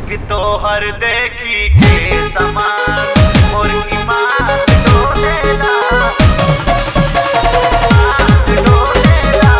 कि तोहर देखी के समान मोर ईमान डोलेला ईमान डोलेला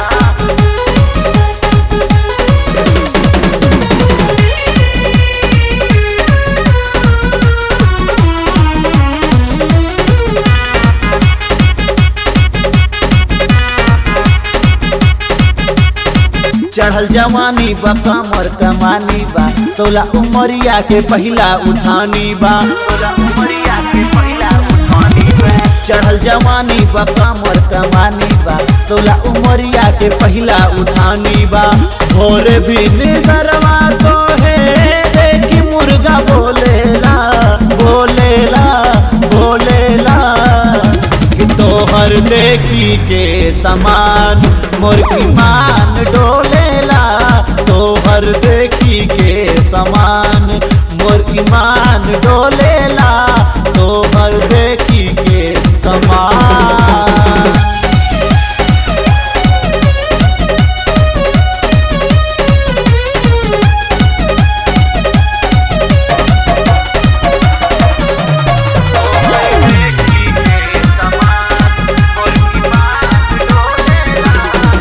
चढ़ल जवानी बा कमर कमानी बा सोलह उमरिया के पहिला उठानी बा तोरा उमरिया के पहिला उठानी बा चढ़ल जवानी बा कमर कमानी बा सोलह उमरिया के पहिला उठानी बा भोरे भी निसरवा तो है देखी मुर्गा बोलेला बोलेला बोलेला कि तोहर देखी के समान मोर ईमान डोलेला तोहर देखी के समान मोर ईमान डोलेला तोहर देखी के समान देखी के समान मोर ईमान डोलेला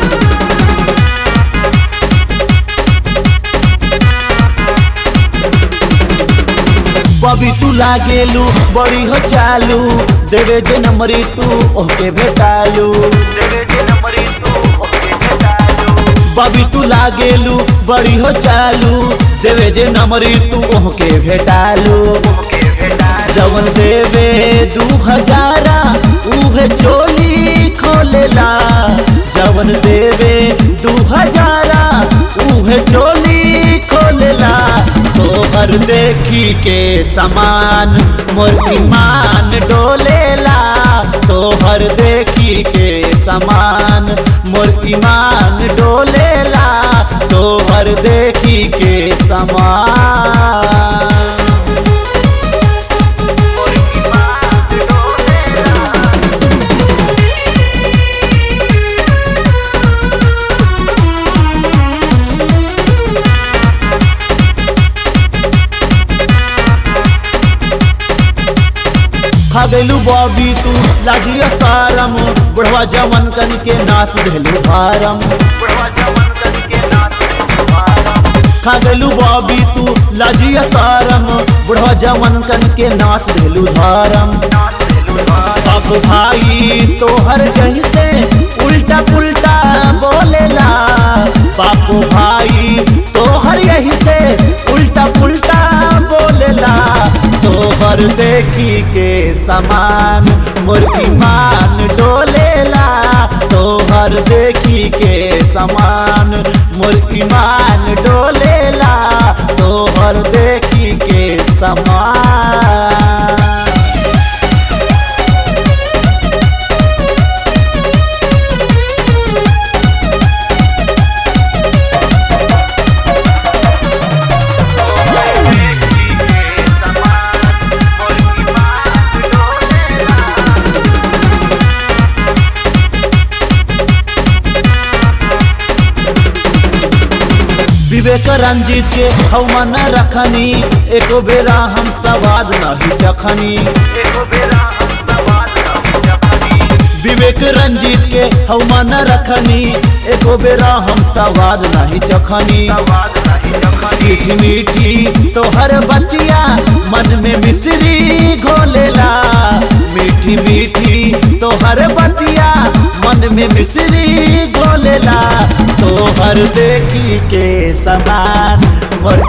बबी तू लागेलू बड़ी हो चालू देवे जे नंबरी तू ओके भेटालू देवे जे नंबरी तू ओके भेटालू बबी तू लागेलू बड़ी हो चालू देवे जे नंबरी तू ओके भेटालू ओके भेटालू जवन देवे दू हजारा उहे चोली खोलेला जवन देवे दू हजारा उहे चोली खोलेला तोहर देखी के समान मोर ईमान डोलेला तोहर देखी के समान मोर ईमान डोलेला तोहर देखी के समान मोर ईमान डोलेला खगलू बॉबी तू लाजिया सारम बुढ़वा जमन कन के नाच देलू भारम बुढ़वा जमन कन के नाच तुम्हारा खगलू बॉबी तू लाजिया सारम बुढ़वा जमन कन के नाच देलू धारम नाच तुम्हारा बाप भाई तोहर कहीं से उल्टा पुल्टा बोलेला बाप भाई तोहर यही से उल्टा पुल्टा बोलेला तोहर देखी के समान मोर ईमान डोलेला तोहर देखी के समान मोर ईमान डोलेला तोहर देखी के समान देखी के समान मोर ईमान डोलेला विवेक रंजित के हवन रखनी एको बेरा हम सवाद नहीं चखनी एको बेरा हम सवाल न जपनी विवेक रंजित के हवन रखनी एको बेरा हम सवाद नहीं चखनी सवाल नहीं जपनी मीठी मीठी तोहर बतिया मन में मिश्री घोलेला मीठी मीठी तोहर बतिया मन में मिश्री घोलेला तोहर देखी के समान मोर